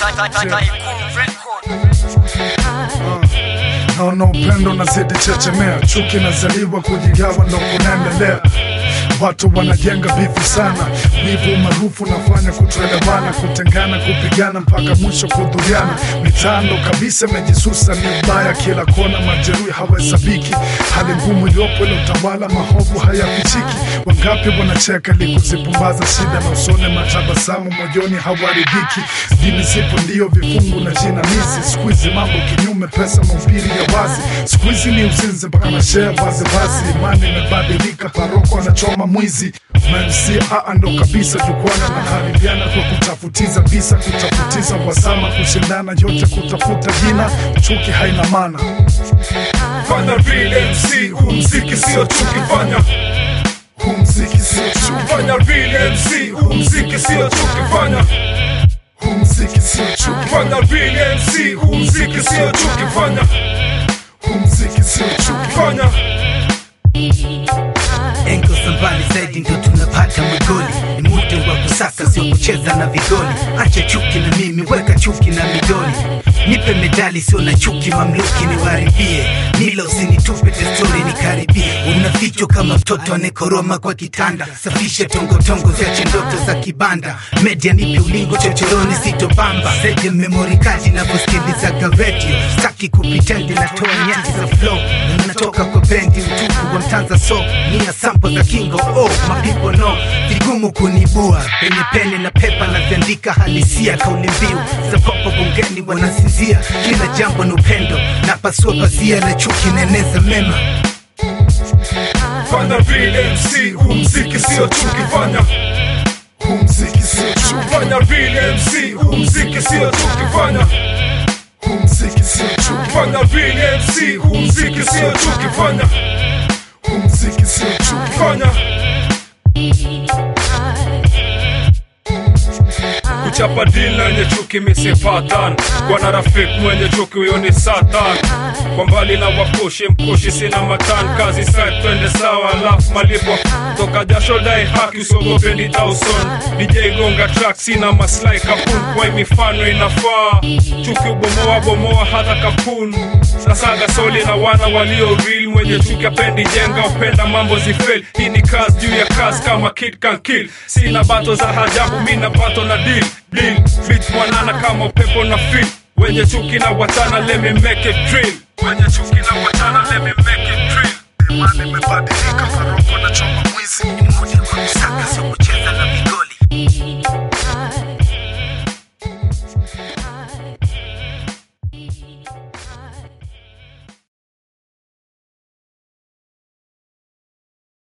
naona upendo nazidi chechemea, chuki nazaliwa kujigawa ndo kunaendelea. Watu wanajenga bifu sana, wivu maarufu nafanya kutoelewana, kutengana, kupigana mpaka mwisho kudhuriana. Mitando kabisa imejisusa, ni ubaya kila kona, majeruhi hawahesabiki. Hali ngumu iliyopo ile utawala, mahovu hayafichiki. Wangapi wanacheka ili kuzipumbaza shida na usone matabasamu moyoni hawaridhiki. Dini zipo ndio vifungu na jinamizi, siku hizi mambo kinyume, pesa mahubiri ya wazi, siku hizi ni uzinzi mpaka na share vazivazi. Imani imebadilika, paroko anachoma mwizi MC aa ndo kabisa jukwana na haribiana kwa kutafutiza visa, kutafutiza wasama, kushindana yote kutafuta jina, chuki haina maana. Fanya real MC, huu mziki sio chuki, fanya Huu mziki sio chuki, fanya real MC, huu mziki sio chuki, fanya huu mziki sio chuki, fanya real MC, huu mziki sio chuki, fanya huu mziki sio chuki. fanya engo sambali zaidi ndo tunapata magoli ni muda wa kusaka sio kucheza na vigoli acha chuki na mimi weka chuki na midoli nipe medali sio na chuki mamluki niwaribie mila usinitupe testori nikaribie unafichwa kama mtoto anekoroma kwa kitanda safisha tongotongo ziache ndoto za kibanda media nipe ulingo chochoroni sitobamba seje memori kadi navyosikilizaga redio staki kupitendi natoa nyati za flow na natoka kwa bendi utupu wa mtanza so nia sampo za kingo oh mapipo no vigumu kunibua penye pene na pepa naziandika halisia kauli mbiu za popo bungeni wanasinzia kila jambo ni upendo na pasua pazia la chuki naeneza mema fanya real MC, huu mziki sio chuki, fanya Huu mziki sio chuki, fanya real MC, huu mziki sio chuki, fanya huu mziki sio chuki, fanya real MC, huu mziki sio chuki, fanya huu mziki sio chuki. fanya kuchapa dili na wenye chuki misipatan bwana rafiki mwenye chuki huyo ni satan kwa mbali na wakushi mkushi sina matan kazi side twende sawa alafu malipo toka jasho dai haki usiogope ni tauson DJ gonga track sina maslahi kapun kwa hii mifano inafaa chuki ubomoa bomoa hata kapun sasaga soli na wana walio real mwenye chuki apendi jenga upenda mambo zifel hii ni kazi juu ya kazi kama kid can kill sina bato za hajabu mina bato na deal deal beat mwanana kama upepo na feel wenye chuki na watana let me make it drill wenye chuki na watana let me make it drill Imani imebadilika, paroko na choma mwizi. ni muda wa kusaka sio kucheza na vigoli